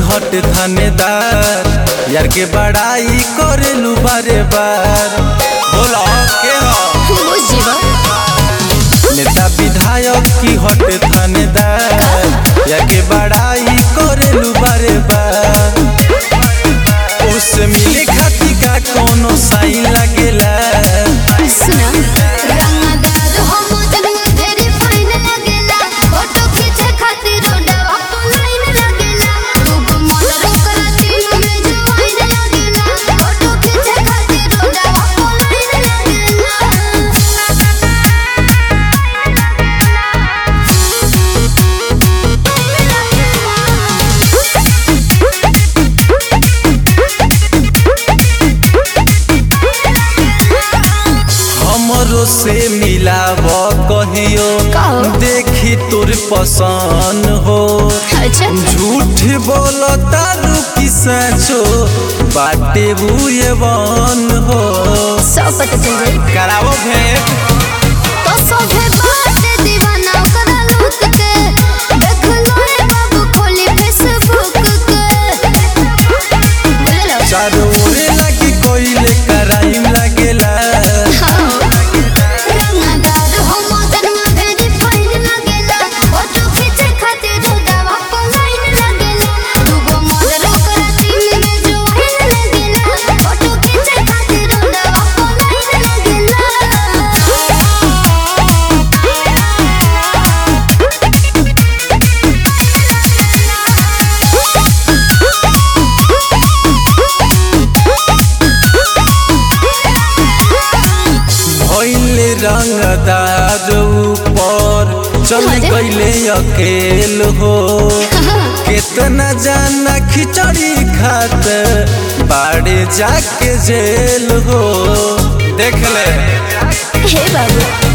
हट थानेदार यार के बड़ाई करेलू बारे बार बोला के हो बुझ जीवा नेता विधायक की हट थानेदार यार के बड़ाई करेलू बारे बार उससे मिले खाती का कोनो साइन लगेला सुना रंगदार हम जगह तेरी फाइन लगेला फोटो खींचे खातिर रोडवा पर लाइन लगेला तू मोटर कराती में जो आइन लगेला फोटो खींचे खातिर रोडवा पर लाइन हमरो से मिलाव कहियो कहो। देखी तोर पसंद हो अच्छा झूठ बोलो तारू की सचो बाटे बुए बन हो सब पता चल जाई करावो भेंट तो सोभे बात दीवाना करा लूट के देख लो रे बाबू खोली फेसबुक के बोलो चारों ओरे लगी कोइले कराइम लगेला रंगदार हम जन्म भेरी फाइन लगेला फोटो खींचे खातिर रोडवा पर लाइन लगेला दूगो मॉडल कराती में जो आइन लगेला फोटो खींचे खातिर रोडवा पर लाइन भइले रंगदार ऊपर चल अरे। गइले अकेल हो कितना जाना खिचड़ी खात बाड़े जाके जेल हो देख ले हे बाबू